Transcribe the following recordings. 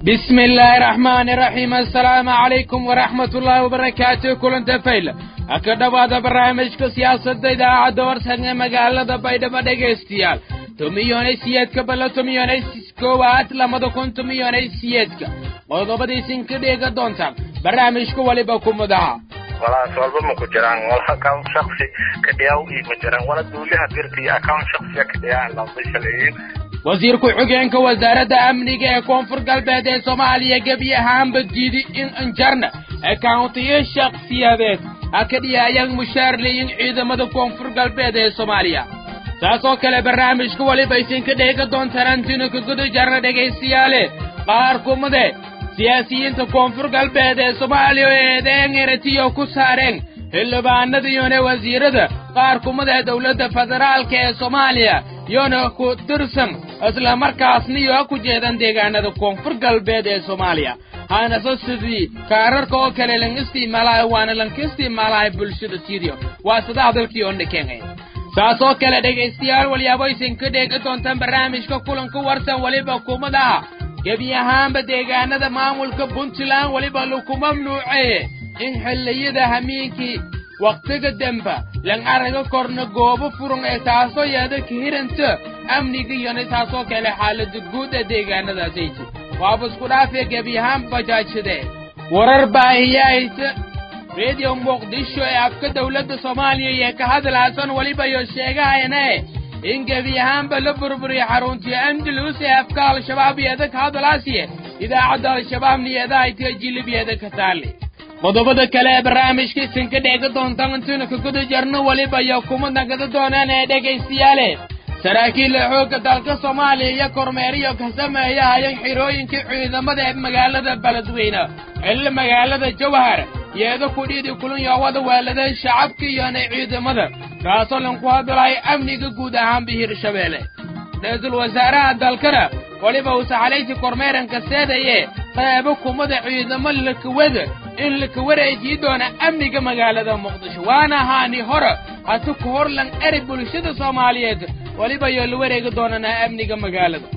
بسم الله الرحمن الرحيم السلام عليكم ورحمة الله وبركاته كلن تفيل أكد بعض برامج سياسة إذاعة دور سنة مقالة بيدا بدأ استيال تميوني سيادك بلا تميوني كوات لما دكون تميوني سيادك qodobadii sinka dheega doontaan barnaamijka waliba ku mudaha walaas walba ma ku jiraan wala account shaksi kadhiyaw ii ma jiraan wala duuliha birta iyo account shaksiya kadhiyaan laba shaleeyin wasiir ku-xigeenka wasaaradda amniga ee koonfur galbeed ee soomaaliya gebi ahaanba diiday in injarna akawntiyo shaksiyadeed ha ka dhiyaayaan mushaarleyin ciidamada koonfur galbeed ee soomaaliya saas oo kale barnaamijka waliba isinka dheega doontaan antino kaguda jarna dhegaystayaale qaar kumade siyaasiyiinta koonfur galbeed ee soomaaliya oo eedeyn eratiyo ku saareen xildhibaanada iyona wasiirada qaar kumada dowladda federaalka ee soomaaliya yoona ku tirsan islamarkaasna iyo ku jeedan deegaanada koonfur galbeed ee soomaaliya haanase sidii kaararka oo kale lan isticmaalayo waana lanka isticmaalayo bulshada tiidiyo waa sida hadalkii oo dhakeenay saas oo kale dhegaystayaal walyaabo isinka dheega doontaan barnaamijka kulanka warsan weliba kumadaha gebi ahaanba deegaanada maamulka puntland weliba laku mamnuuceeye in xilliyada hamiinkii wakhtiga demba lan araga korna goobo furan ee taasoo yeeda kahiranta amniga iyona taasoo kale xaalada guud ee deegaanadaasayji waaba isku dhaafee gebi ahaan bajaajadee warar baahiyahaysa rediyo muqdisho ee afka dowladda soomaaliya iyo ka hadlaasan weliba iyo sheegahayne in gebi ahaanba la burburiyo xaruntii andalus ee afka al-shabaab yeeda ka hadlaasiye idaacadda al-shabaabna yeedahay tiyo jilibyeeda ka taali qodobada kale ee barnaamijka isinka dheega doontaan intaynu ka guda jarno weliba iyo kuma nagada doonaan ee dhegaystayaale saraakiilla xoogga dalka soomaaliya iyo kormeeriyo ka sameeyahayeen xirooyinkii ciidamada ee magaalada beledweyne xilli magaalada jawhar yeeda kudhiidi kulun yoowada weeladeen shacabka iyona ciidamada kaasoo lanku hadlahay amniga guud ahaanba hirshabeelle ra-iisul wasaaraha dalkana weliba uu saxalaysi kormeeranka seedaye qeybo kumada ciidamo lakawada in laka wareejiyi doona amniga magaalada muqdisho waana ahaani hore hata ku hor lan eri bulshada soomaaliyeed weliba yoo la wareegi doonanaa amniga magaalada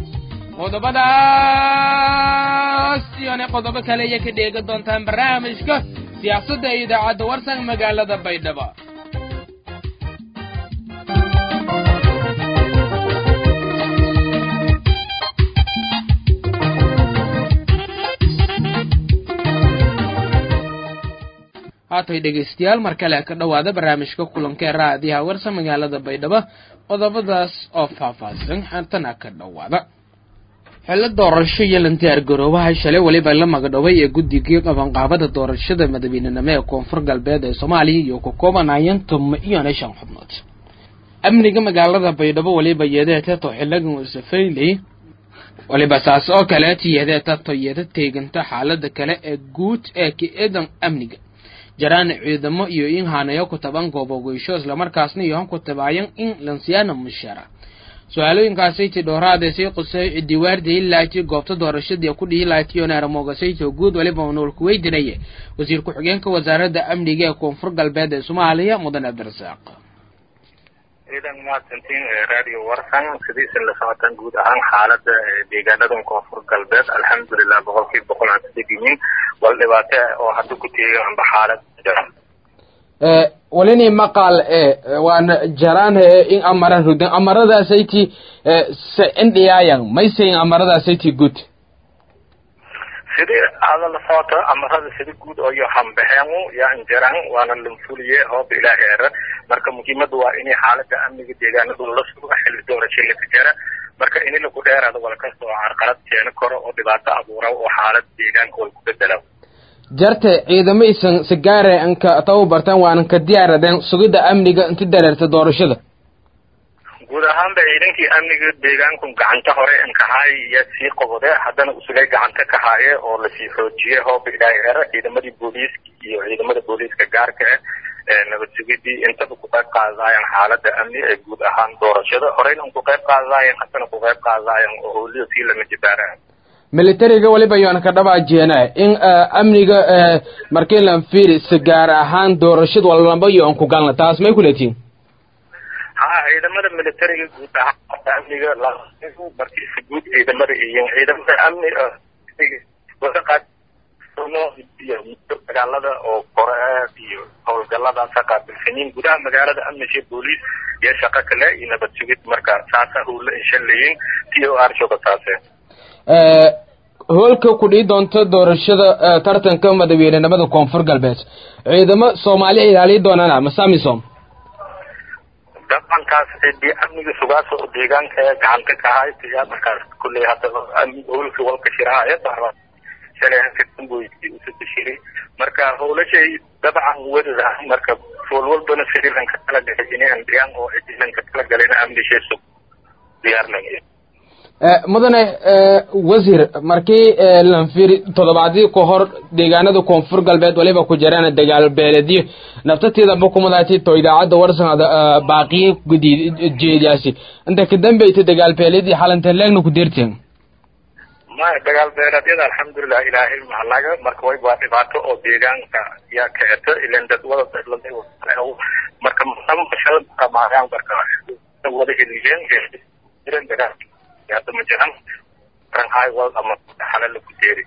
qodobadaas iyona qodobo kale iyo ka dheega doontaan barnaamijka siyaasadda ee idaacadda warsan magaalada baydhabo haatay dhegaystayaal mar kale ka dhowaada barnaamijka kulanka ee raadiyaha warsa magaalada baydhabo qodobadaas oo faahfaahsan haatana ka dhowaada xillo doorasho iyo lantiyaar garoobaha shalay weliba la magadhoway ee guddigii qabanqaabada doorashada madaxweynenimo ee koonfur galbeed ee soomaaliya iyo ka koobanayeen tomo iyona shan xubnood amniga magaalada baydhabo weliba yeedeetato xiligan usafayley weliba saas oo kaleeta yeedeetato yeeda teeganta xaalada kale ee guud ee ka-eedan amniga jaraan ciidamo iyo in hanayo ku taban goobogeysho islamarkaasna iyo han ku tabaayan in lansiyaana mushara su-aalooyinkaasayty dhooraadesay qusay cidiwaarday laati goobta doorashadii ku dhihi laatiyon aramogasayto guud waliba nool kuweydinaye wasiir ku-xigeenka wasaaradda amniga ee koonfur galbeed ee soomaaliya mudan cabdirasaaq ciidan mahadsantiin radio warsan sidiisan la socotaan guud ahaan xaalada deegaanadan koonfur galbeed alxamdulilah boqolkiiba boqol aan kadegiyin wal dhibaato oo hadda ku teegan amba xaalad walini maqal e waana jaraan in amara rudan amaradaasaytii se indhiyaayan maysayin amaradaasaytii guud sidii aada la socoto amarada sida guud oo hambaxeenu yaa injaraan waana lanfuliye hooba ilaahi era marka muhiimada waa inay xaalada amniga deegaanadu la sugo xilli doorasho laka jara marka ini lagu dheeraado walkasta oo carqalad keeni karo oo dhibaato abuura oo xaalad deegaanka wal ku bedela jarte ciidamo isan sigaare anka tababartan waanan ka diyaaradeen sugidda amniga inti dareerta doorashada guud ahaanba ciidankii amniga deegaanku gacanta hore inkahaay iyo sii qabode haddana usulay gacanta ka haaye oo lasii xoojiyey hooba ilaahi era ciidamadii booliiska iyo ciidamada booliiska gaarka ah nabad sugidii intaba ku qayb qaadaayan xaalada amni ee guud ahaan doorashada horeyna ku qayb qaadaayan haddana ku qayb qaadaayan oo howliyo sii lama jibaaraan militariga weliba yoona ka dhabaajeena in amniga markii lan fiiri si gaar ahaan doorashada walamba iyo aan ku galna taas may kuletiin ha ciidamada militariga guud ahaan amniga markiisa guud ciidamada iyo ciidamada amni iyo dagaalada oo kore iyo howlgaladaasa qaabilsanyiin gudaha magaalada amnisha booliis iyo shaqo kale iyo nabad sugid marka saasa howla inshalayin t o r shoga saase hoolka ku dhihi doonta doorashada tartanka madaxweynenimada koonfur galbeed ciidamo soomaaliya ilaaliyi doonaan masamisom dabankaas cidii amniga sugaas oo deegaanka ee gacanta ka ahay yaa markaas kulley hadda howlka walka shiraaya shalay marka howlashay dabcan wadadah marka fool walbana sirilanka kala galay inay andiyaan oo ciidanka kala galayna amnishay sug diyaarnaya mudane wasiir markii lanfiri toddobaadii ka hor deegaanada koonfur galbeed waliba ku jiraan dagaal beeledyo naftateedaba kumadaati to idaacadda warsanada baaqiye gudi jeediyaasi inta ka dambayta dagaal beeledii xalanta leegna ku deerteen maya dagaal beeleedyada alxamdulilah ilaahay mahalaga marka way waa dhibaato oo deegaanka yaa kaeto ilan dad wada marka maayaan marka wada heliyeen jiran dagaal hadda ma jiran ranhighwald ama xale lagu deeri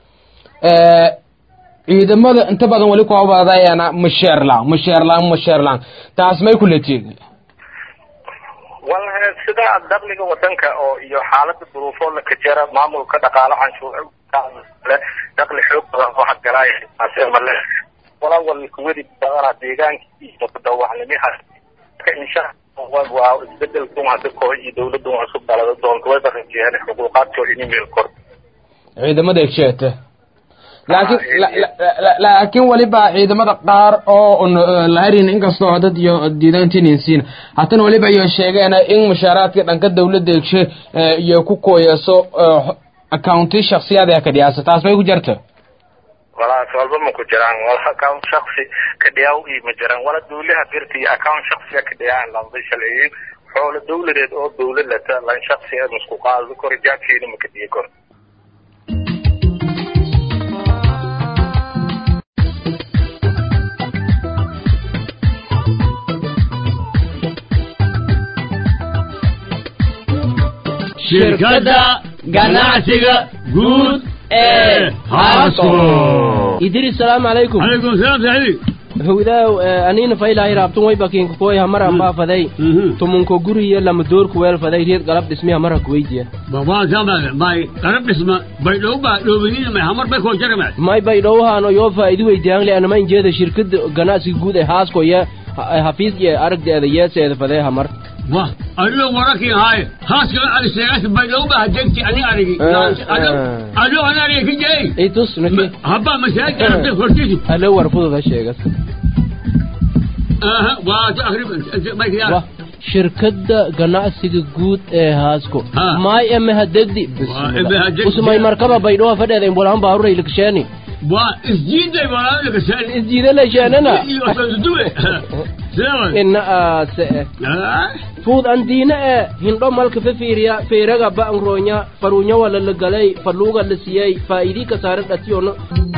ciidamada inta badan weli kuabadayaana masheerlaan masheerlaan masheerlaan taas may kula jeed wal sida dakhliga wadanka oo iyo xaalada duruufoo la kajera maamulka dhaqaalo canshuur dakhli xoog badan oo hadgalaaya taase male walaa wal kuwadi badana deegaanka iyo mutadawacnimiha insha waa isbedelkun hadda koox iyo dawladun cusub dhalada doonto way barajiyeen xuquuqaadkoo in email kor ciidamada egsheete laakiin laakiin weliba ciidamada qaar oo laharin inkastoo dad iyo diidaantinisiin haddana weliba iyo sheegeen in mushaaraadka dhanka dawladda egshe iyo ku kooyaso accounti shaksiyada ka dhiyaasa taas bay ku jirta walaas walba ma ku jiraan wala account shaksi ka dhiyaaw iyo ma jiraan wala dawlaha birta iyo account shaksiga ka dhiyaan lamba shaleeyin xoolo dawladeed oo dawlad lata lan shaksi ee musku qaado kor jaabkeeda ma ka dhiyi kor shirkadda ganacsiga guud ee haasko idris salaamu calaykum calaykum salaam saxiib howdaaw aniina faylahay raabtun way bakiinka koy hamara baafaday tumunko guriya lama doorku weelfaday reed galab dhismi hamara kuweydiya babaan samade may qarab dhisma bay dhow baa dhoobiniina may hamar bay koo jarame may bay dhowhaano yoo faa'iidi weydiyaanle anama injeeda shirkada ganacsiga guud ee haasko ya hafiis iyo aragdeeda yeeseeda fadee hamar wah adigo warakii haaye haaskala ari sheegas bay dhow baa hajegti ani arigi adigo ani ariga ka jey itus nake habba masaajid arabta hortisi alo war fududa sheegas aha waa ta akrib may kiyaa wah shirkadda ganacsiga guud ee haasko Ha. maay eme hadegdi Waa eme hadegdi. usmay markaba baydhoha fadheeda imbolahan baaruray liksheeni waa isjiiday walaalka kasaan isjiida lesheenana iyo sodue sidawa ina aase fuud andiina e hindho malka fefiiriya feeraga ba'ngroonya faruunya wala la galay faluuga la siyey faa'idii kasaare dhatiyono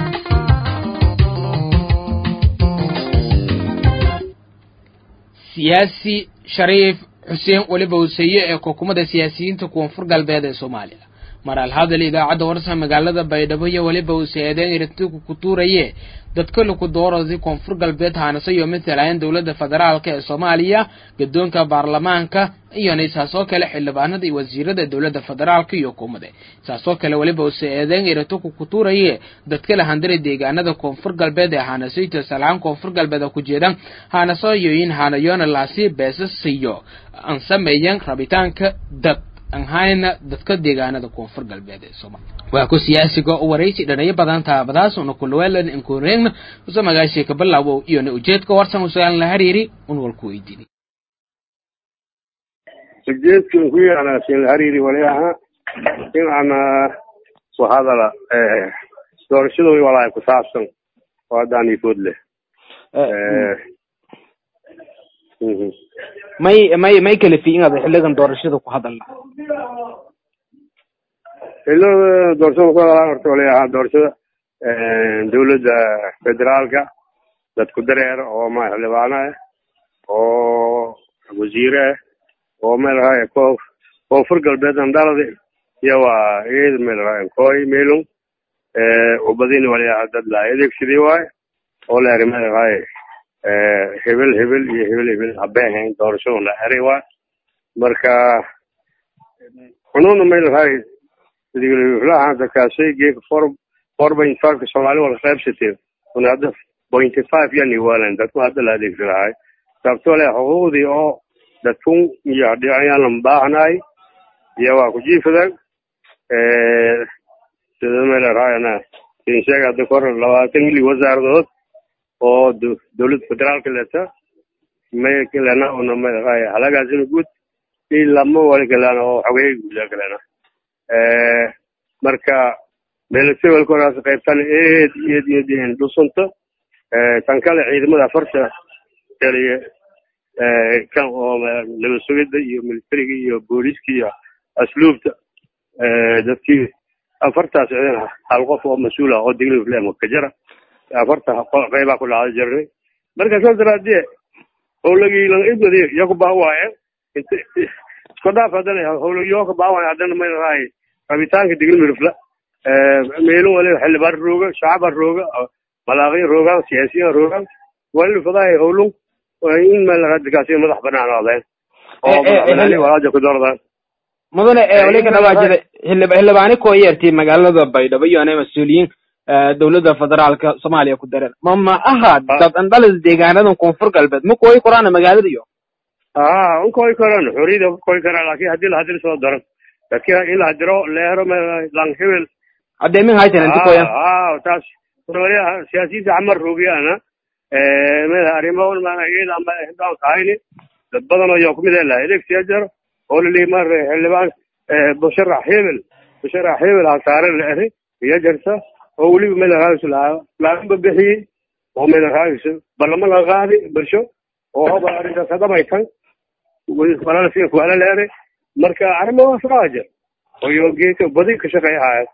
siyaasi shariif xuseen weliba huseeye ee xukuumadda siyaasiyiinta koonfur galbeed ee soomaaliya mar alhadal idaacadda warsa magaalada baydhabo iyo weliba huseedeen iritiku ku tuuraye dadka laku doorasi koonfur galbeed haanase iyo matalayan dowladda federaalka ee soomaaliya gadoonka baarlamaanka iyona saasoo kale xildhibaanada iyo wasiirada dowladda federaalka iyo hukuumada saasoo kale weliba huseedeen iritiku ku tuuraye dadka la handira deegaanada koonfur galbeed ee haanasayto salahaan koonfur galbeed oo ku jeeda haanasoyoyin haanayoona laasi beesasiyo aan sameeyan rabitaanka dad aan hayna dadka deegaanada koonfur galbeed ee soomaaliya waa ku siyaasiga oo waraysi dhanaya badan taabadaas una kulweelan inkureegna usa magaashii ka bilaawo iyona ujeedka warsan usuaalan la hariiri un walku weydiini ujeedkan ku yaanaasin hariiri wali ahaa in ana ku hadala doorashada walaay ku saabsan oo haddaan ifood leh Mhm. may may may kala fiinada xiligan doorashada ku hadalna ilo doorashada ku hadalaa horta wali ahaa doorashada dawladda federaalka dadku dareer oo ma xildhibaano ah oo wasiire ah oo meel raaya ko koonfur galbeed andalada iyo waa iyada meel raaya kooy meelung ubadini wali dad la adeegsadii waaye oo la erimada waaye hebel hebel iyo hebel hebel habeehayn doorashadu la eray waaye marka xununa may lahay diglaha dadkaasay geeka four four point five ka soomaali wala qaybsatee una hadda pointy five yani waalan dadku hadda la adeegsi lahay sababtoo leh xuquuqdii oo dadkun iyo dhinacyaan lan baahnaay iyo waa ku jiifadan sida meelaraayana in sheega hadda kor labaatan ili wasaaradood oo dowladda federaalka leta may kalena una meelaraay halagaasina guud i lama wali kalena oo xogeey guuda kalena marka meelasiwalkoraas qaybtan eed eed eed in dhusanta tan kale ciidamada afarta kaliya kan oo nabad sugidda iyo militariga iyo booliiska iyo asluubta dadkii afartaas ciidan hal qof oo mas-uul ah oo digli flem ka jira afarta qeybaa ku dhacda jirnay marka saas daraadee howlagii lan idmadi yaku baa waaye isku dhaaf haddana howlagii oo ka baa waaye haddana may rahay rabitaanka digli mirfla meelin wali xildhibaan rooga shacaba rooga malaaqyo roogaan siyaasiyiin roogaan wali fadahay howlun in meel radikaasi madax banaan aadeen oo madaxweyne walaaja ku doordaan mudane wali ka dhawaajida xildhib xildhibaani koo yeertay magaalada baydhabo iyo anay mas-uuliyiin dowladda federaalka soomaaliya ku dareen ma ma aha dad andhalis deegaanadan koonfur galbeed ma kooyi koraana magaalada iyo a unkooyi karaan xoriyada kooyi karaan laakin haddii lahadil soo daran dadki in lahadiro leero lang hebel adeemin haytan inta kooyan taas siyaasiyiinta xamar roogiyana meel arrimo iyada ama hindaan kahayni dad badan ayaa kumid laha edeegsiya jiro oo lili mar xildhibaan musharax hebel musharax hebel hasaare la eri iyo jirta oo weliba meel raagis lahaa laaganba bixiyey oo meel raagis barlama laga qaadi bulsho oo hoba arrintaas hadamaytan walala sida kuala la eri marka arrimahaas raa jir oyo geedka badi ka shaqeeya haaya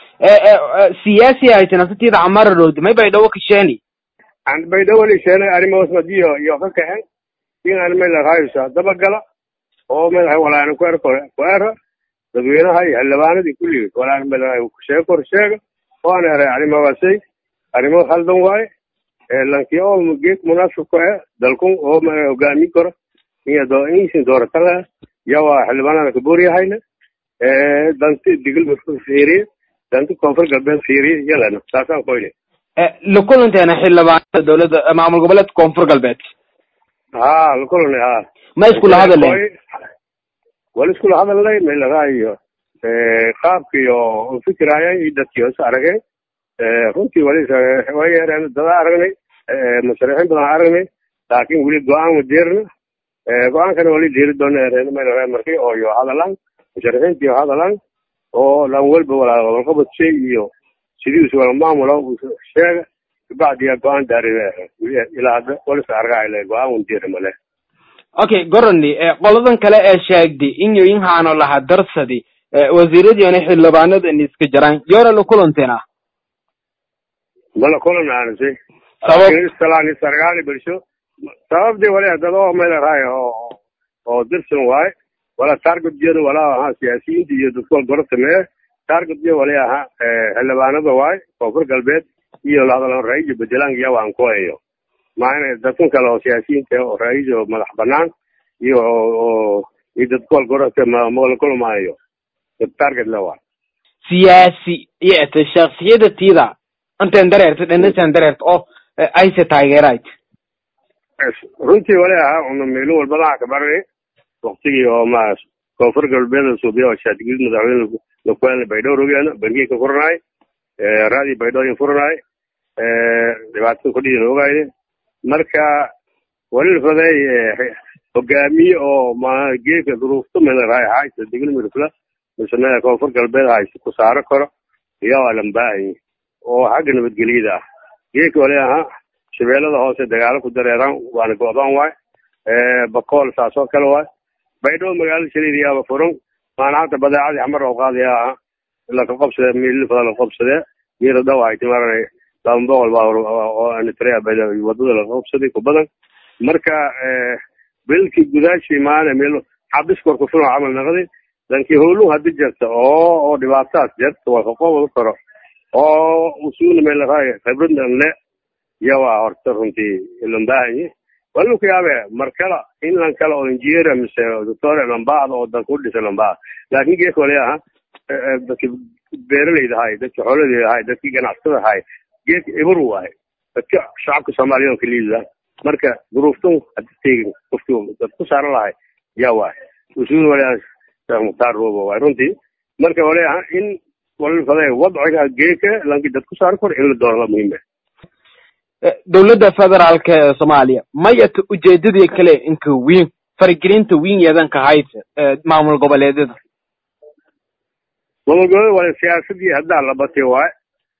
siyaasi haytan asatiida camara roodi may baydhawo kasheeni aan baydhawo lisheena arrimahaas madiyo iyo ka kaxen in aan meel raagisa dabagala oo madaxa walaana ku er ku era dadweynaha iyo xildhibaanadii kulligii walaan madaxa sheeg kor sheega oo aan eray arrimahaasay arrimo khaldan waaye lankii oo geed munaasib ku eh dalkun oo hogaamin karo iyo do insin dooratana yawa xildhibaanada kabuuriyahayna danti digil fiiriye danti koonfur galbeed fiiriye yalana saasaan koyne lakulanteena xildhibaanada dowladda maamul goboleedka koonfur galbeed ha lakulane ha ma iskula hadalen wala iskula hadalnay meelahaayo qaabkiyo fikiraayan iyo dadkii hoos arageen runtii wali way yareen dada aragnay musharixiin badan aragnay laakin weli go-aan ma diirna go-aankana wali diiri doona yareen meelahaa markii oo yo hadalaan musharixiintii yo hadalaan oo lan walba walaa walqabadshay iyo sidiisu wala maamulo sheega kabacdiya go-aan daari ilaa hadda walis argaale go-aan un diiri male okay goroni qoladan kale ee sheegday in yoyinhaano laha darsadi wasiiradiina xildhibaanadan iska jaraan yoora la kulanteena mala kulan aanase sabab istalaan sargaali bulsho sababdi wali dad oo meel raay oo oo dirsan waaye wala target jeedo wala aha siyaasiyiinta iyo dadka wal gorobta mee target jeedo wali aha xildhibaanada waaye koonfur galbeed iyo lahadalan ra'iisul bedelaan iyo waan kuwayo maana dadkan kale oo siyaasiyiinta oo ra'iis oo madax banaan iyo oo iyo dadka wal gorobta mala kulmaayo target la waa siyaasi yete shaksiyada tiida intan dareerta dhanatan dareerta oo ayse taageerayd runtii wali ahaa una meelin walbadaha ka baranay waktigii oo ma koonfur galbeed suubiya oo shaatigid madaxweyne lakuelna baydhoo rogeena bangiga ka furanaay raadii baydhooyin furanaay dhibaatada kudhiina ogayne marka wali lafaday hogaamiye oo ma geedka duruufta melaraay haysta digli mirfla mise meel koonfur galbeed haysta ku saaro karo iyo waa lambaahay oo xagga nabadgelyada ah geedka wali ahaa shabeellada hoose dagaalo ku dareeraan waana go-daan waay bakool saas oo kale waay baydhabo magaalada shaliidiyaaba furan maanaanta badeecadii xamar oo qaadaya aha laka qabsade miili badan la qabsadee miira dhaw ay timaranay laba boqol baa oo anitrea wadada laga qabsaday ku badan marka bilkii gudaashii maana meel xabis korku fulan camal naqday lankii howluhu haddi jirta oo oo dhibaataas jirta waa kaqoobada karo oo usuuna meel raay khibradna le yawa horta runtii ilan baahanyi walu ku yaabe mar kale in lan kale oo injineer mise doctor lambaada oo dan ku dhisa lambaada laakiin geeka wali aha dadki beeralayda ahay dadki xoolalayda ahay dadki ganacsatada ahay geeka ibur waaye dadka shacabka soomaaliya ka liida marka duruuftun hadda teegin qofkii dad ku saaran lahay yaa waay usuul wali sheekh mukhtaar roobo waay runtii marka wali aha in wali faday wadciga geeka lanki dad ku saaran kor in la dooro la muhiim dowladda federaalka ee soomaaliya mayata ujeedadii kale inka wiin faragelinta wiin yeedanka haysa maamul goboleedyada maamul goboleed wali siyaasadii haddaa la batay waay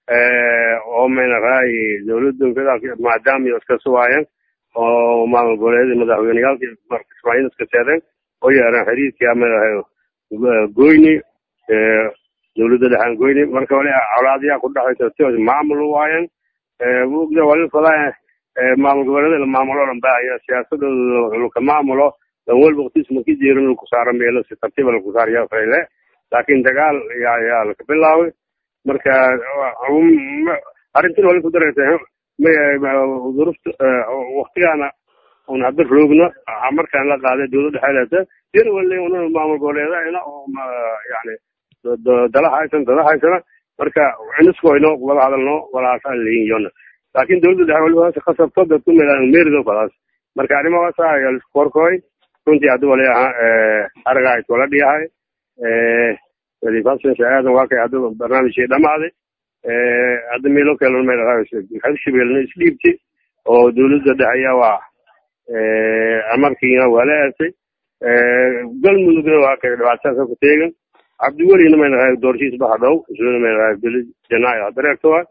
oo mayna raay dowladda federaalka maadaama iyo iska suwaayeen oo maamul goboleedyada madaxweyneyaalka marka ismaaciil iska seedeen oo yeereen xiriirkii ama goyni dowladda dhexaan goyni marka wali colaadiyaa ku dhexaysa si maamul waayeen mugda wali fadaa maamul goboleeda la maamulo dhan baahaya siyaasadooda laka maamulo dan walba waqtiis maki jirin laku saaro meelo si tartiiba laku saaraya fayle laakiin dagaal yaa yaa laka bilaaway marka arrintin wali ku daraysa durufta waktigaana un hadda roogno markaan la qaaday dowladda xeelata yar wali una maamul goboleedana oo yani dala haysan dada haysana marka iniskoyno wada hadalno walaasaan leyin yona laakin dowladda dhexe waliba hoose khasabto dadku meerido fadaas marka arrimahaasa ayaa lisku korkoy runtii hadda wali aha aragahay tola dhiyahay fasan aadan waa kay hadda barnaamijkii dhamaaday hadda meelo kale meelhabshabeelna isdhiibti oo dowladda dhexe ayaa waa amarkiina waa la aasay galmudugna waa kay dhibaatadaasa ku teegan cabdiwelina maynahay doorshiis baha dhow isuna maynahay bili janaayo hadareerto wa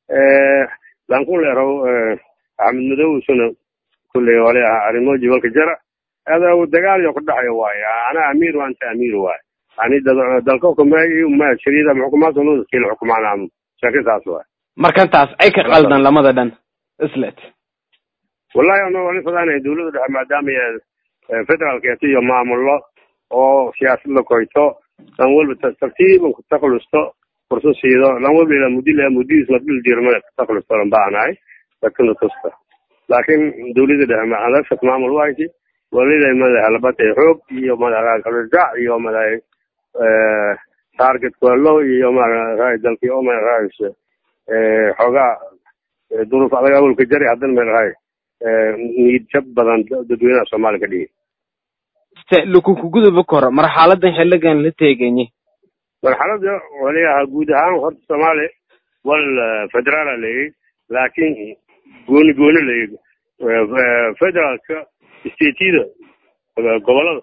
lankun leerow axmed madow isuna kulley wali aha arrimo jibalka jara ada dagaal ku dhaxayo waaye ana amiir wa anta amiir waaye yani dalka xukumay ma shariida xukumaadka loo kila xukumaan shakisaas waaye markantaas ay ka qaldan lamada dhan islet wallahi ana wali fadaanay dowladda dhexe maadaama federaalkeeto iyo maamullo oo siyaasad la koyto lan walba tartiiban ku taklusto furso siido lan walba ilaa muddi laa muddidiis la dhil diirmada ku taklusto lan baanahay dadkana tusta laakiin dowladda dhexe adagshas maamul wahayti walida madaxa labatay xoog iyo madaxa kaljac iyo madaxa target kwalo iyo madaxa dalkii oo madaxa xoogaa duruuf adag awalka jari haddana madaxa niid jab badan dadweynaha soomaaliya ka dhigi se lakukuguduba koro marxaladan xiligan la teeganyi marxalada wali aha guud ahaan horta soomaaliya wal federaala leeyay laakiin gooni gooni leeyay federaalka stateyada gobolada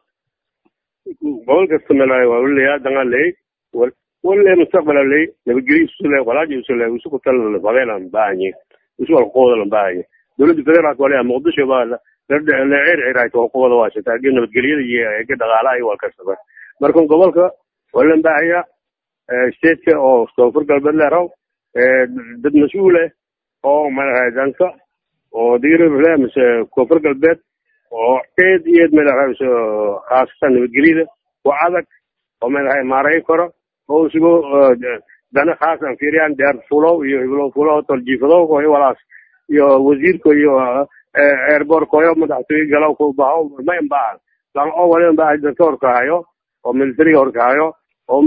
gobol kasta meel waa leeyaa dangaa leeyay wale mustaqbala leey nabadgelyo isu leey walaaji isu leey isu kutal fadeelan baahanye isu wal qoodalan baahanye dowladda federaalka wali muqdisho baa leer cirayto qowada waashata agi nabadgelyada iyo ega dhaqaalaha iyo walkastaba marka gobolka walan baahaya stateka oo koonfur galbeed leeraw dad mas-uul ah oo madaxa danka oo digirle mise koonfur galbeed oo eed iyo eed madaxa khaasatan nabadgelyada waa adag oo madaxa maaray karo oo isugu dana khaasan fiiriyaan deer fulow iyo hiblow fulow toljiifadow iyo walaas iyo wasiirka iyo airport koyo madaxtooye galaw ku baho ma imbaahan lan oo wali imbaahay dadka horkahayo oo militariga horkahayo oo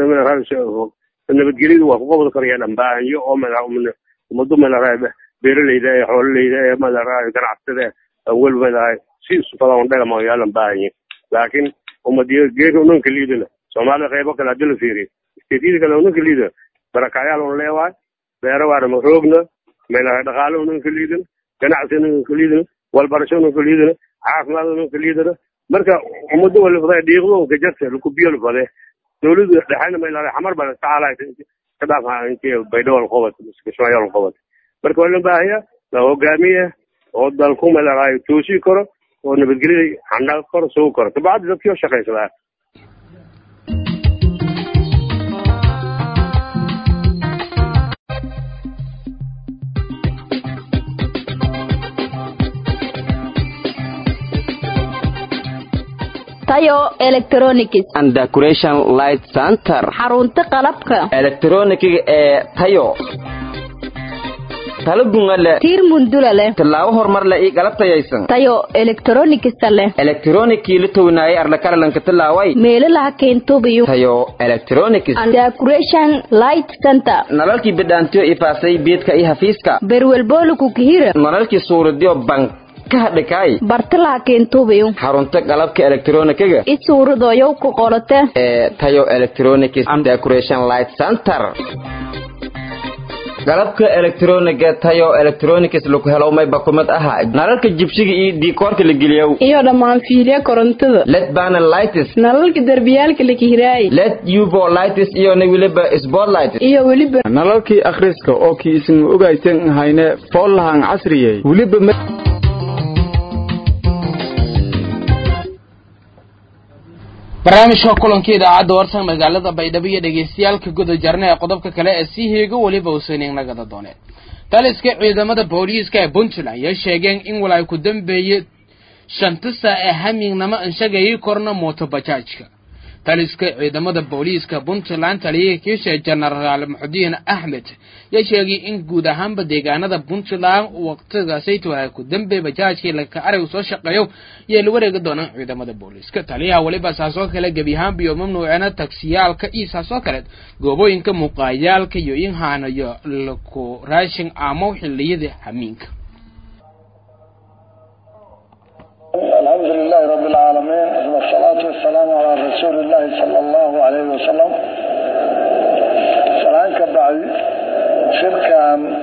nabadgelyadu waa kuqobod karaya dhambaahanyo oo ummadu madaxa beeraleyda ee xoololeyda ee madaxa ganacsatada weli madaxa si isufadaan dhagama yaalan baahanye laakiin ummadiyo geeka unanka liidana soomaalida qaybo kale hadii la fiiriyo isteedyada kale unanka liidana barakacyaal un leewaay beero waana roogna madaxa dhaqaale unanka liidana ganacsi unanka liidana walbarasho unanka liidana caafimaad unanka liidana marka ummado wali faday dhiiqdo unka jarta lakubiyo lafade dowladda dhexena ma ilaalay xamar baa tacaala ka dhaaf intii baydhawal qobad kismaayool qobad marka waa la baahaya la hogaamiya oo dalku malaay toosi karo oo nabadgelyada xandhal karo sugi karo kabacdi dadkii oo shaqaysadaa tayo electronics and decoration light center xarunta qalabka elektronikiga ee tayo talo gunga leh tiir mundula leh tallaabo horumar leh iyo galab tayaysan tayo electronics leh elektronikii la townaayay arlakalalanka tallaaway meelaha keentubiyo tayo electronics and decoration light center nalalkii bidhaantiyo ifaasay beedka iyo hafiiska berwelbooluku kihira nalalkii suuradiyo bank ka hadhikaay bartalaha keentubiyo xarunta qalabka elektronikiga i suuradoyow ku qolote ee tayo electronics and decoration light center qalabka elektroniga tayo electronics lagu helo mayba kumid aha nalalka jibsiga iyo diikoorka la geliyow iyo dhammaan fiilya korontada led panel lights nalalka derbiyaalka la kihiraay led uvo lights iyo na weliba spotlight iyo weliba nalalkii akhriska oo kii isin ogaysan hayne foollahan casriyey weliba barnaamijka kulanka idaacadda warsan magaalada baydhabo iyo dhegeystayaalka guda jarna ee qodobka kale ee sii heego weliba uusan nagada dooneen taliska ciidamada booliiska ee puntland ayaa sheegeen in walaay ku dambeeye shanta saa ee hamignamo anshagayay korna mooto bajaajka taliska ciidamada booliiska puntland taliyaha kiisha jenaraal maxudiin axmed yaa sheegay in guud ahaanba deegaanada puntland waqtigaasayt waxaa ku dambe bajaajkii laka arag soo shaqeeyo yay la wareegi doonaan ciidamada booliiska taliyaha weliba saasoo kale gebi ahaanba iyo mamnuucina tagsiyaalka iyo saasoo kale goobooyinka muuqaayaalka iyo in haanayo laku raashin amo xiliyada hamiinka الحمد لله رب العالمين والصلاة والسلام على رسول الله صلى الله عليه وسلم سلام كبعد شركة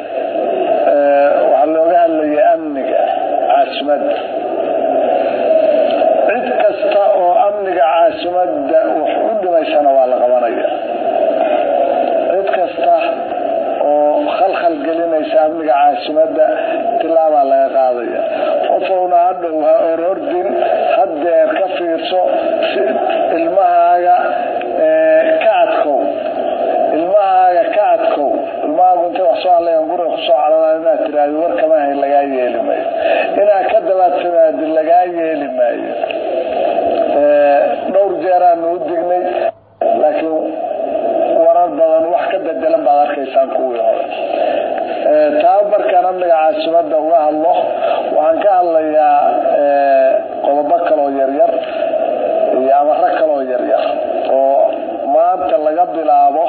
وحلوغها اللي أمنك عاصمد عد كستا أمنك عاصمد وحود ما يسانا وعلى غوانية عد كستا khalkhal gelinaysa amniga caasimada tilaabaa laga qaadaya qofowna hadhow ha orordin haddeer ka fiirso ilmahaaga ka adkow ilmahaaga ka adkow ilmahaagu intay wax soo hadlayan guriga kusoo cadhanaa inaad tiraahdo warkama hayn lagaa yeeli maayo inaad ka dabaadtamaadi lagaa yeeli maayo dhowr jeeraanu u dignay laakiin warar badan wax ka bedelan baad arkaysaan kuwii hore taa markaan amniga caasimada uga hadlo waxaan ka hadlayaa qodobo kaloo yaryar iyo amaro kaloo yaryar oo maanta laga bilaabo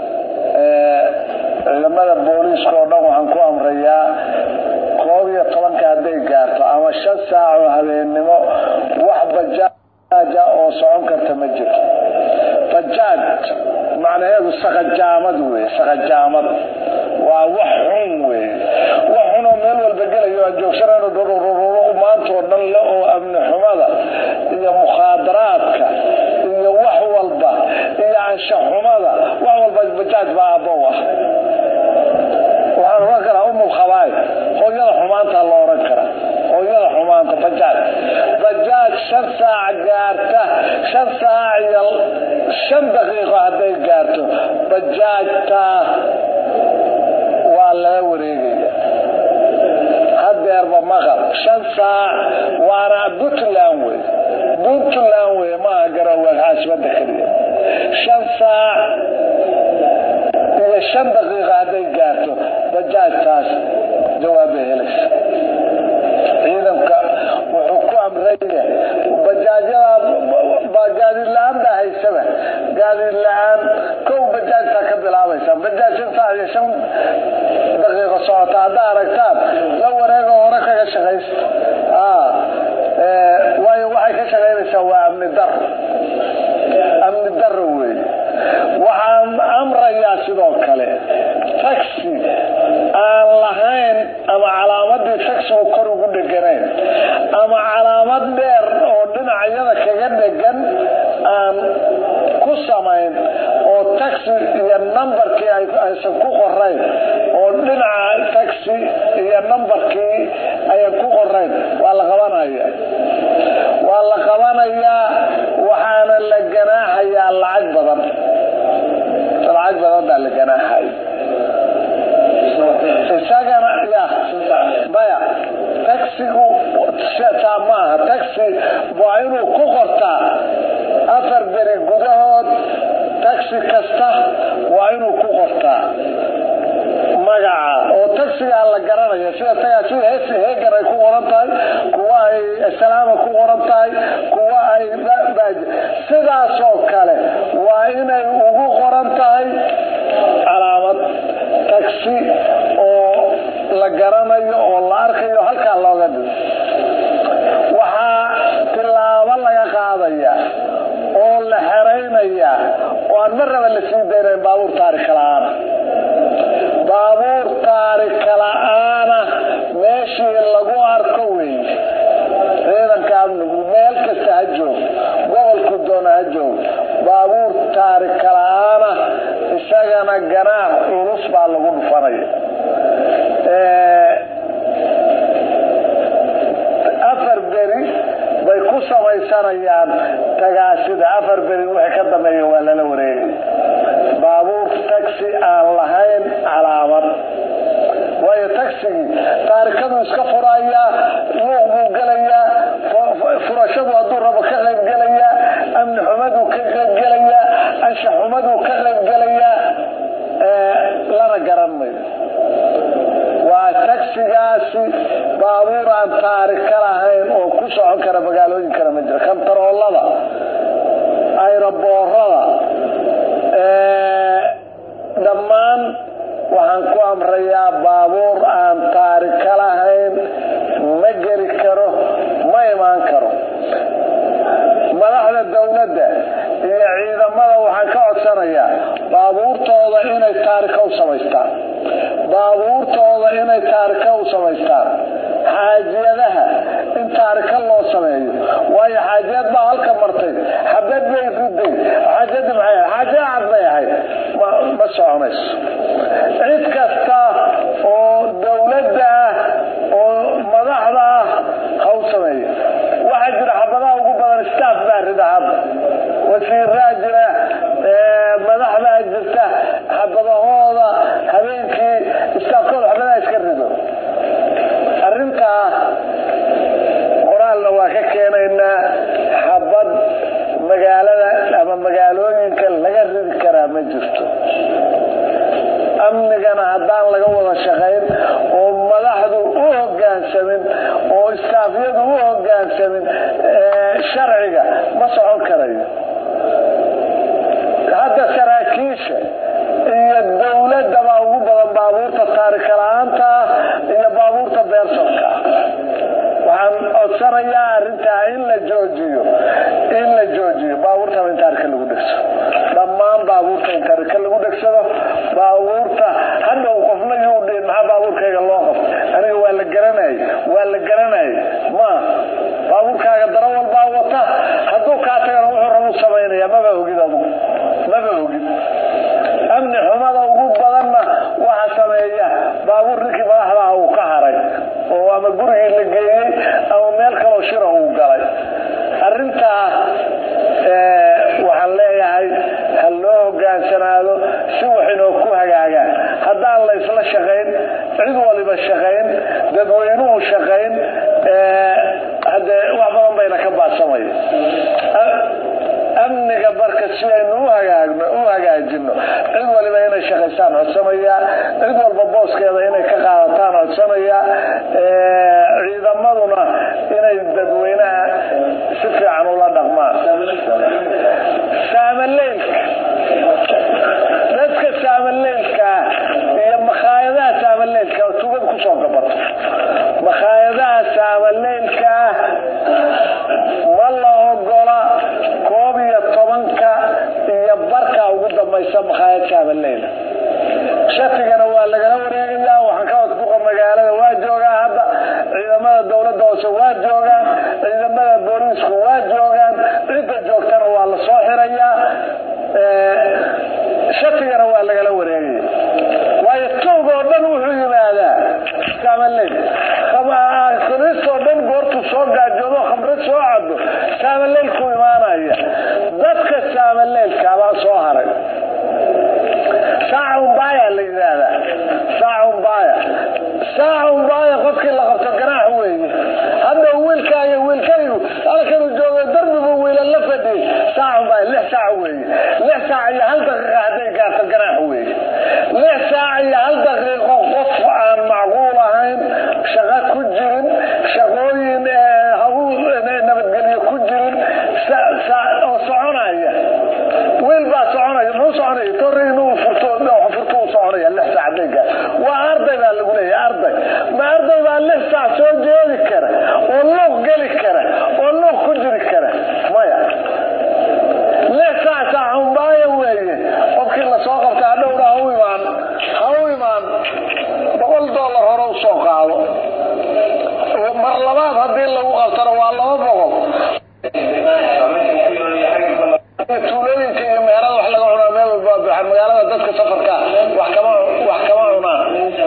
ciidamada booliiska oo dhan waxaan ku amrayaa koob iyo tobanka hadday gaarto ama shan saac oo habeennimo wax bajaaja oo socon karta ma jirto bajaaj macnaheedu saqajaamad wey saqajaamad waa wax xun wey wax xunoo meel walba gelayo aan joogsanayno dhururururu maantoo dhan le oo amni xumada iyo mukhaadaraadka iyo wax walba iyo anshax xumada wax walba bajaaj baa aabbow ah waxaan oran karaa umul khabaay hooyada xumaantaa la oran karaa hooyada xumaanta bajaaj bajaaj shan saac gaarta shan saac iyo shan daqiiqo hadday gaarto bajaajtaa waa lala wareegaya hadeerba maqal shan saac waana puntland wey puntland wey maaha garowe caasimada keliya shan saac iyo shan daqiiqa hadday gaarto bajaajtaas jawaabbay helaysa ciidanka wuxuu ku amraya bajaajyada baa gaadiid la-aan baa haysaba gaadiid la-aan kow bajaajtaa ka bilaabaysa bajaaj shan saac iyo shan daqiiqo socota haddaa aragtaan la wareego hore kaga shaqaysta waayo waxay ka shaqaynaysaa waa amni daro amni daro wey waxaan amrayaa sidoo kale taxi aan lahayn ama calaamadii taxigu kor ugu dheganayn ama calaamad dheer oo dhinacyada kaga dhegan aan ku samayn oo taxi iyo nambarkii aysan ku qorayn oo dhinaca taxi iyo nambarkii ayan ku qorayn waa la qabanaya waa la qabanayaa waxaana la ganaaxayaa lacag badan lacag badan baa la ganaaxay isagana ya maya taxigu taa maaha taxi taxi waa inuu ku qortaa afar beri gudahood taxi kasta waa inuu ku qortaa magaca oo taxigaa la garanaya sida tagaa sida hees heegan ay ku qoran tahay kuwa ay salaama ku qoran tahay kuwa ay sidaasoo kale waa inay ugu qoran tahay calaamad taxi oo la garanayo oo la arkayo halkaa looga dhigo waxaa tilaabo laga qaadaya oo la xeraynaya oo aan marnaba la sii daynayn baabuur taarika la-aana baabuur taarika la-aana meeshii lagu arko wey ciidanka amnigu meel kasta ha joog gobolku doona ha joog baabuur taarika la-aana isagana ganaax culus baa lagu dhufanaya afar beri bay ku samaysanayaan tagaasida afar beri wixii ka dambeeya waa lala wareegay baabuur taxi aan lahayn calaamad waayo taxigii taarikadu iska furayaa luuq buu gelayaa furashadu hadduu rabo ka qayb gelayaa amni xumaduu ka qayb gelayaa anshax xumaduu ka qayb gelayaa lana garan mayo waa taxigaasi baabuur aan taarika lahayn oo ku socon kara magaalooyinkana ma jiro kantaroolada ayroboorada dhammaan waxaan ku amrayaa baabuur aan taarika lahayn ma geli karo ma imaan karo madaxda dowladda iyo ciidamada waxaan ka codsanayaa baabuurtooda inay taarika u samaystaan baabuurtooda inay taarika u samaystaan xaajiyadaha in taarika loo sameeyo waayo xaajiyad baa halka martay xabad bay riday xaajiyadii maxay ahayd xaajiya cad bay ahayd ma soconayso cid kasta oo dowladda ah oo madaxda ah ha u sameeyo waxaa jira xabadaha ugu badan staff baa rida hadda wasiiraa jira madaxdaa jirta xabadahooda habeenkii staafkooda xabadaha iska rido arrintaa qoraalna waa ka keenaynaa xabad magaalada ama magaalooyinka laga ridi karaa ma jirto amnigana haddaan laga wada shaqayn oo madaxdu u hogaansamin oo istaafyadu u hogaansamin sharciga ma socon karayo hadda saraakiisha iyo dowladabaa ugu badan baabuurta taarika la-aanta ah iyo baabuurta beersonka ah waxaan codsanayaa arintaa in la joojiyo in la joojiyo baabuurtaba in taarika lagu dhegsado dhammaan baabuurta in taarika lagu dhegsado baabuurta hadhow qofna yuu dhihin maxaa baabuurkayga loo qabto aniga waa la garanayay waa la garanayay ma baabuurkaaga daro walbaa wata hadduu kaa tagana wuxuu rabu samaynaya maba ogid adugu maba ogid amni xumada ugu badanna waxa sameeya baabuur ninkii madaxda ah uu ka haray oo ama gurigii la geeyey ama meel kaloo shira uu galay arintaa waxaan leeyahay ha loo hogaansanaado si waxinoo ku hagaagaan haddaan la isla shaqayn cid waliba shaqayn dadweynuhu shaqayn hadee wax badan bayna ka baadsamaya amniga marka si aynu uhagaagno u hagaajino cid waliba inay shaqaystaan codsanaya cid walba booskeeda inay ka qaadataan codsanaya ciidamaduna inay dadweynaha si fiican ula dhaqmaan saamaleylka dadka saamaleylkaa iyo makhaayadaha saamaleylka tugad kusoo gabato makhaayadaha saamaleylkaa ma la ogola koob iyo tobanka iyo barka ugu dambaysa makhaayad saamaleyle shatigana waa laga hadday gaar waa arday baa lagu leeyahay arday ma arday baa lix saac soo jeedi kara oo luuq geli kara oo luuq ku jiri kara maya lix saac saaxunbaaya weeye qofkii lasoo qabta hadhowna ha u imaan ha u imaan boqol dollar hore u soo qaado mar labaad haddii lagu qabtana waa laba boqol tuulooyinka iyo meherada wax laga cunaa meel walba baxan magaalada dadka safarka wax kama wax kama cunaan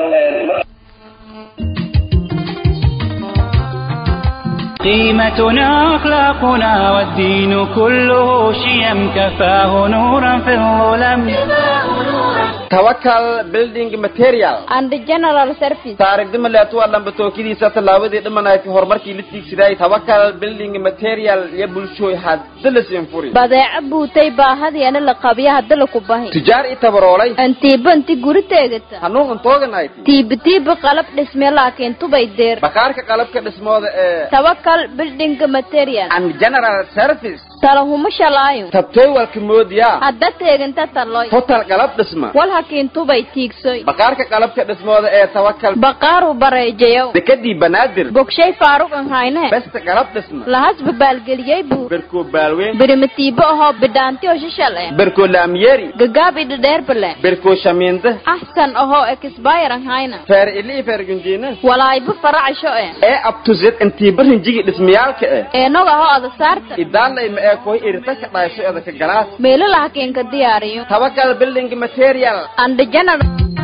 قيمتنا أخلاقنا والدين كله شيم كفاه نورا في الظلم tawakal building material and general service taarigdima leetuwa dhambatookadiisa tallaabadii dhimanayti horumarkii la tiigsiday tawakal building material iyo bulshooy hadda la siinfuri badeeco buutay baahadiana la qabiya hadda laku bahi tujaar i tabaroolay antiiba inti guri teegata hanuun antooganayt tiiba tiiba qalab dhisme laakiin tubay deer bakaarka qalabka dhismooda ee tawakal building material and general service talahuma shalaayo tabtooywalka moodiya hadda teeganta taloy total qalab dhisma wal hakiin tubay tiigsoy bakaarka qalabka dhismooda ee tawakal baqaaru bareejayow dekadii banaadir bogshay faaruq an hayne besta qalab dhisma lahasba baalgeliyey buu berkoo baalweyn birimatiibo ahoo bidhaanti oo shishal eh berkoo laamyeeri gagaab idhadheerbale berkoo shamiinda axsan ahoo ekisbayr an hayna feer ili feer gunjiina walaayba faracsho eh ee abtuzed intii barinjigi dhismayaalka eh eenog ahoo ada saarta idaalay ma ee koy irtaka dhaasho edaka galaas meelo lahakiinka diyaariyo tawakal building material and general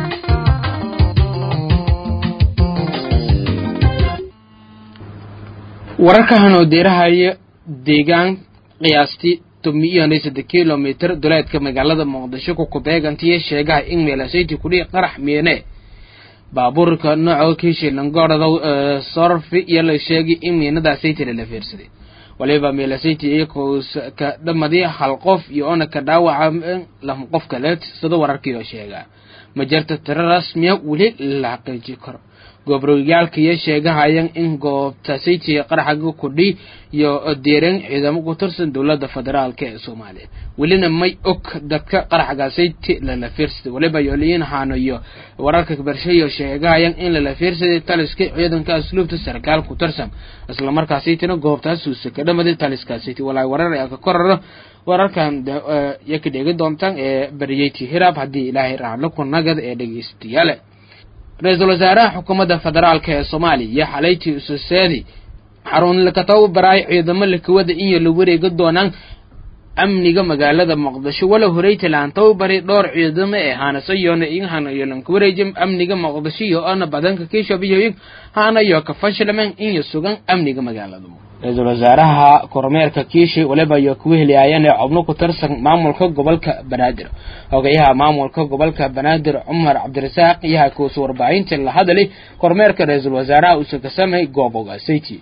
wararkahan oo deerahaya deegaan qiyaastii tomiyo saddex kilomitr duleedka magaalada muqdisho ku kubeegantiyo sheegaha in meelasayti kudhihi qarax miine baabuurka nooca kiishilangoorada sorfi iyo la sheegay in miinadaasayty lala fiirsaday waliba meelasayti iyakoo ka dhamadii hal qof iyo ona ka dhaawaca lama qof kale sida wararkiioo sheegaa ma jirta tiro rasmiya weli la xaqiiji karo goobroyaalkaiyo sheegahayaan in goobta saytiga qaraxaga kudhi iyo deereen ciidamo ku tirsan dowladda federaalk ee soomaaliya welina may og dadka qaraxga sayti lala fiirsaday waliba yooliyiin haano iyo wararka barshayo sheegahayaan in lala fiirsaday taliska ciidanka asluubta sarkaal ku tirsan islamarkaa saytina goobtaas suusa ka dhamaday taliska sayti walaa warar ka koraro wararkan ya ka dheegi doontaan ee bariyeyti hiraab haddii ilaahay raaclo ku nagad ee dhegeystayaale ra-iisul wasaaraha xukuumadda federaalk ee soomaaliya iyo xalayti ususeedi xarun lakatabu baraay ciidamo lakawada iyo la wareega doonaan amniga magaalada muqdisho wala horeytalaan tababari dhowr ciidamo ee haanasayoona in hanayo lanka wareejin amniga muqdisho iyo ona badanka kiishabiyoyin hanayo ka fashlamen iyo sugan amniga magaalada ra-iisul wasaaraha kormeerka kiishi waliba iyo kuwa heliyaayeen ee xubno ku tirsan maamulka gobolka banaadir hogayaha maamulka gobolka banaadir cumar cabdirasaaq iyaha kuusu warbaahinta la hadali kormeerka ra-iisul wasaaraha uuse ka samay gooboga sayti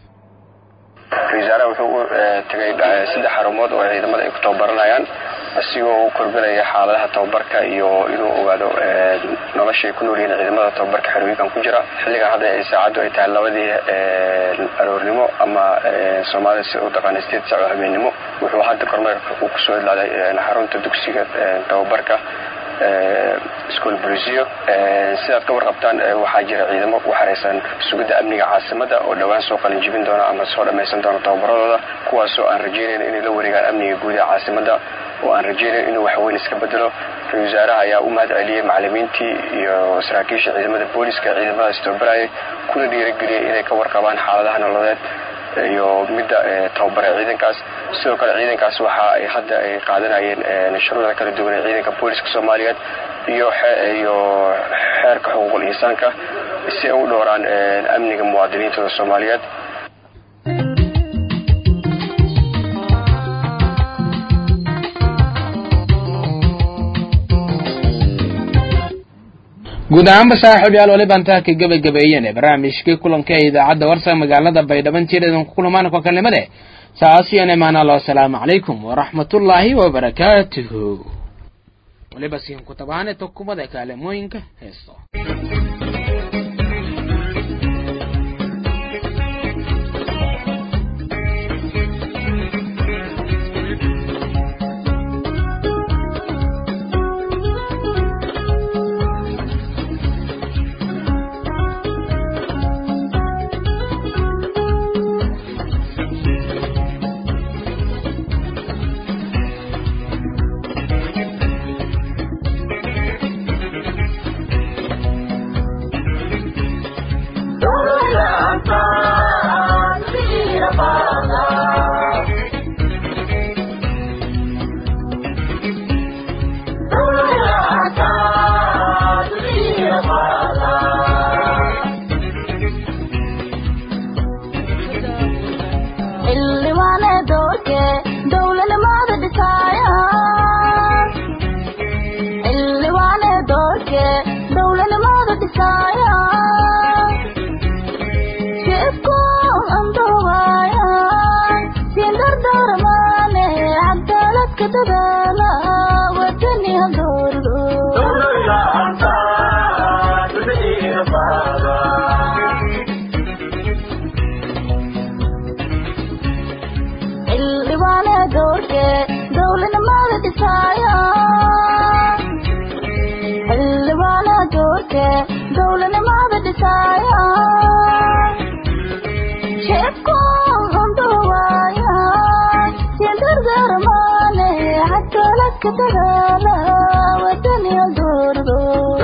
wasaaraha wuxuu u tegay saddex xarumood oo ciidamada ay ku tababaranayaan isigoo u korbinaya xaaladaha tababarka iyo inuu ogaado nolosha ay ku nool yihiin ciidamada tababarka xerooyinkan ku jira xilligan hadda ay saacaddu ay tahay labadii aroornimo ama soomaalida sida u taqaana sideed saac oo habeennimo wuxuu hadda kormeerka uu kusoo idlaaday xarunta dugsiga tababarka school brisio sidaad ka warqabtaan waxaa jira ciidamo u xaraysan sugidda amniga caasimada oo dhowaan soo qalinjibin doona ama soo dhammaysan doona tababaradooda kuwaasoo aan rajaynayn inay la wareegaan amniga guud ee caasimada oo aan rajaynayn inuu waxweyn iska bedelo ra-isul wasaaraha ayaa u mahad celiyey macalimiintii iyo saraakiisha ciidamada booliska ciidamadaas tababarayay kuna dhiirageliyay inay ka warqabaan xaaladaha nololeed iyo midda tababare ciidankaas sidoo kale ciidankaas waxa ay hadda ay qaadanayeen shuruucda kala duwan ee ciidanka booliska soomaaliyeed iyo iyo xeerka xuquuqul insaanka si ay u dhowraan amniga muwaadiniintooda soomaaliyeed guud ahaanba saaxiib yaal waliba intaa ka gebagabeeyeen barnaamijkii kulanka ee idaacadda warsa magaalada baydhaban tireedan ku kulmaan kokalnimade saasiyan imaanalo asalaamu calaykum waraxmatullaahi wabarakaatuhu waliba siin ku tabaane tokumada kaalemooyinka heesto dhisaya shibku anduwaya siin dardarmaane cadaaladka dadaala wadani hadoordo xildhibaane doorke dowladnimada dhisaya xildhibaane doorke dowladnimada dhisaya shibku anduwaya siin dardarmaane cadaaladka dadaala wadani hadoordo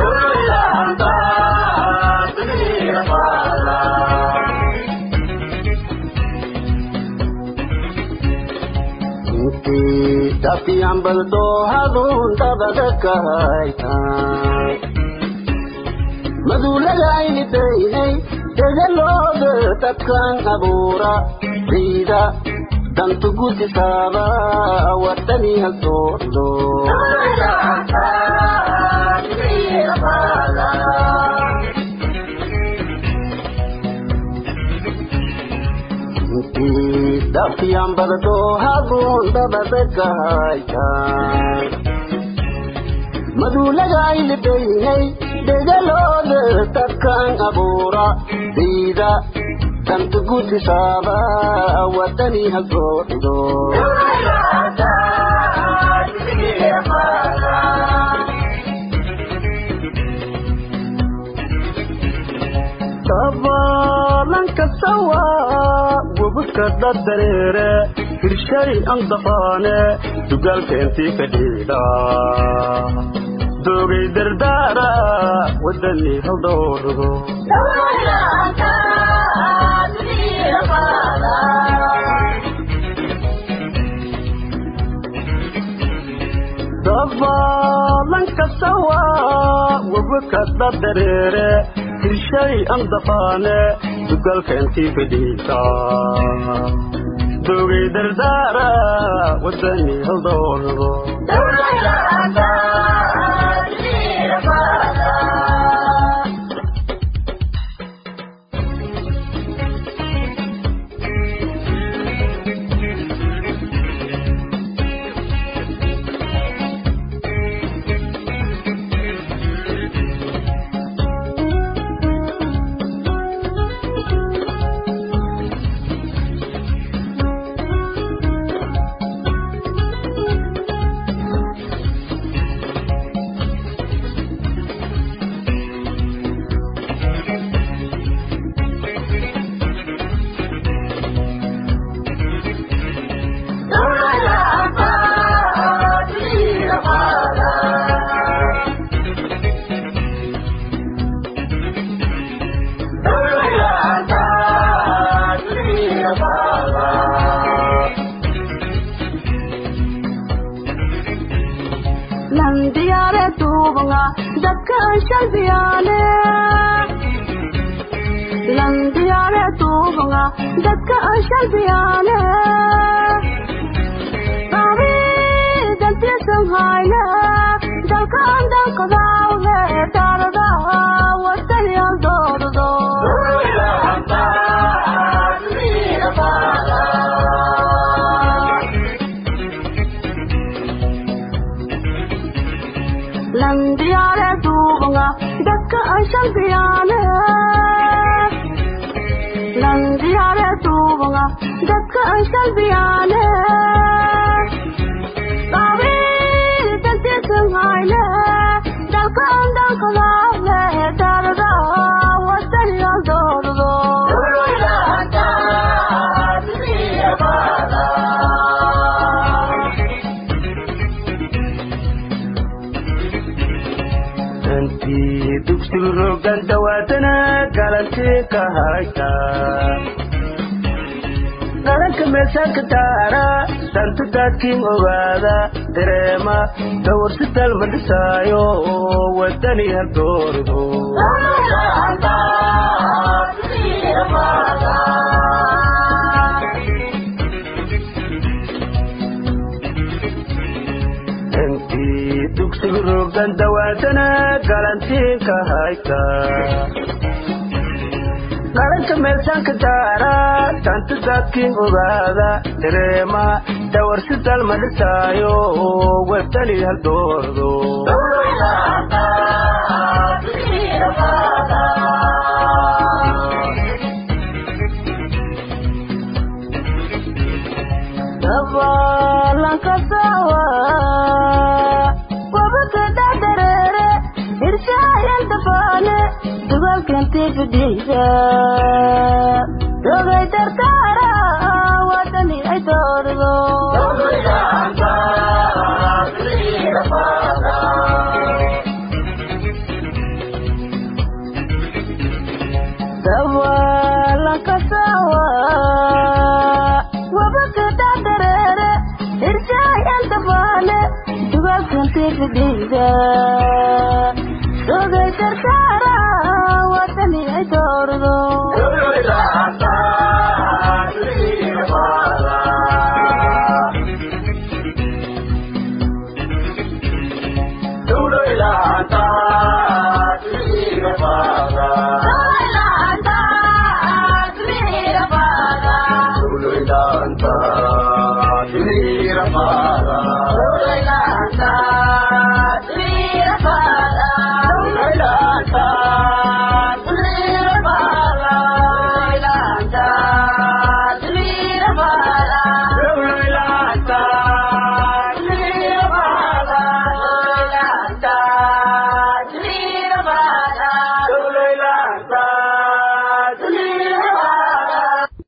Dapian baldo hadun dabada kahaitan Madulaga ini dainay Degalooda dadkan abuura Ciida dantu gudisaba wadani haldoordo Dapian baldo hadun dabada kahaitan madulaga ini dainay degalooda dadkan abuura ciida dantu gudisaba wadani haldoordo dabalanka sawa wabadka dadareere hirshay andafaane dugaalka intii ka dhiidha doogay dardaara wadani haldhoordo dabalanka sawa wabadka dadareere hirshay andafaane dugaalka intii ka dhiidha doogay dardaara wadani haldhoordo landiyaare duubanga dadka shalbiyaane landiyaare duubanga dadka shalbiyaane qabi dantiisan hayne dalka andankadaawhe taarada wadaniyan doordo landiyaare duubanga dadka shalbiyaane landiyaare duubanga dadka shalbiyaane qabi dantiisan hayne dalka andankadaawhe taarada wadaniyan doordo intii dugsigu rogan dhawaatana galantii ka hayta dhalanka meesaanka daara dantu daadkiin ogaada dareema dawarsi dalma dhisaayo wadani haldoordo intii dugsigu rogan dhawaatana galantiinka hayta dhalanka meelsaanka daara tanta daadkiin ogaada dareema dawarsi dalma dhisaayo webtani haldoordo dabalanka sawa wabaka dhadareere irshaayan dabaale dugalkantii fidhiisa dogay dardaara wadani ay doordo dabalanka sawa wabaka dhadareere irshaayan dabaale dugalkantii fidhiisa